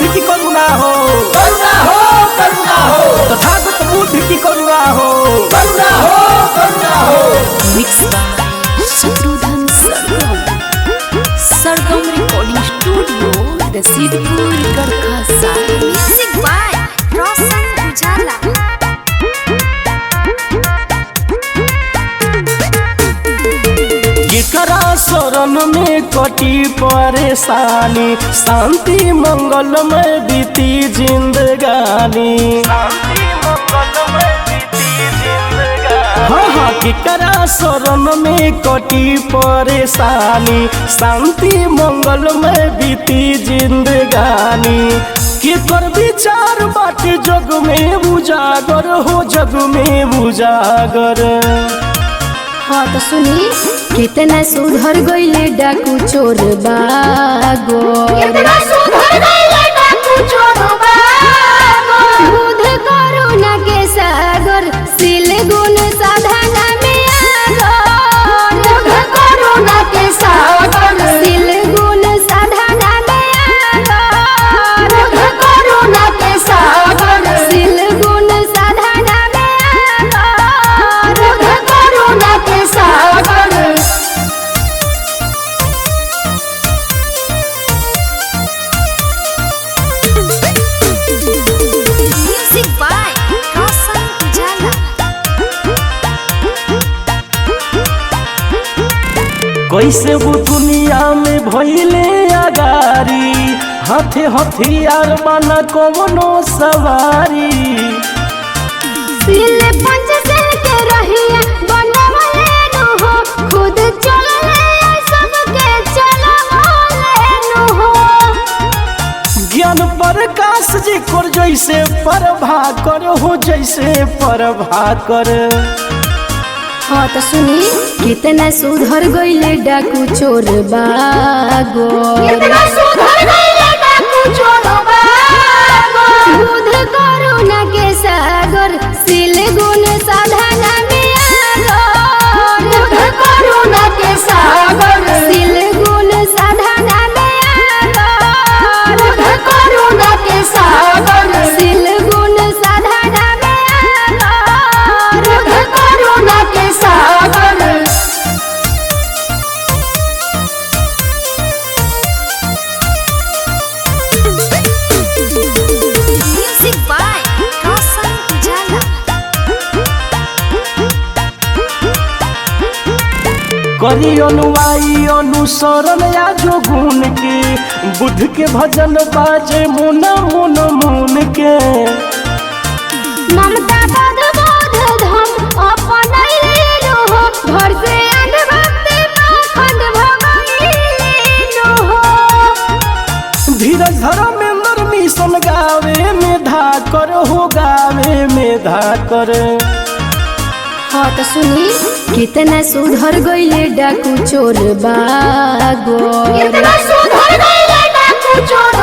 की करुणा हो करुणा हो करुणा हो तथागत बुद्ध की करुणा हो करुणा हो करुणा हो Mixed by Shatrudhan Sargam. Sargam Recording Studio, Rasidpur, Garkha, Sahib. Music by Roshan Ujala. केकरा शरण में कटी परेशानी शांति मंगलमय बीती जिंदगानी हाँ हाँ केकरा शरण में कटी परेशानी शांति मंगलमय बीती जिंदगानी केकर विचार बाटे जग में उजागर हो जग में उजागर हाँ तो सुनी कितना सुधर गईले डाकू चोर बागो बुध करुणा के सागर सिल गुण साधना में आगर बुध करुणा के सागर सिल गुण साधना में आगर बुध करुणा के सागर सिल गुण साधना में आगर बुध करुणा के सागर Music by Roshan Ujala. कैसे वो दुनिया में भइले अगारी हाथे हथियार बना कवनो सवारी सिल पंच सिल के रहिया बनवले नु हो खुद चलले सबके चलवले नु हो ज्ञान प्रकाश जी कर जैसे प्रभा कर हो जैसे प्रभा कर हाँ तो सुनी कितना सुधर गईले डाकू चोर बागो कितना सुधर गईले डाकू चोर बागो बुध करुणा के सागर सिल गुण साधना में आगर बुध करुणा के सागर सिल गुण साधना में आगर बुध करुणा के सागर सिल गुण साधना में आगर बुध करुणा के सागर Music by Roshan Ujala. करी अनुवाई अनुसरण या जो गुण के बुद्ध के भजन बाजे मुन मुन मुन के ममता पद बोध धम अपन लेलो हो घर से अनभक्त माखंड भगईलो हो धीरज धर्मेंद्र मिशन गावे में धाकर हो गावे में धाकर हाँ तो सुनी कितना सुधर गईले डाकू चोर बागो कितना सुधर गईले डाकू चोर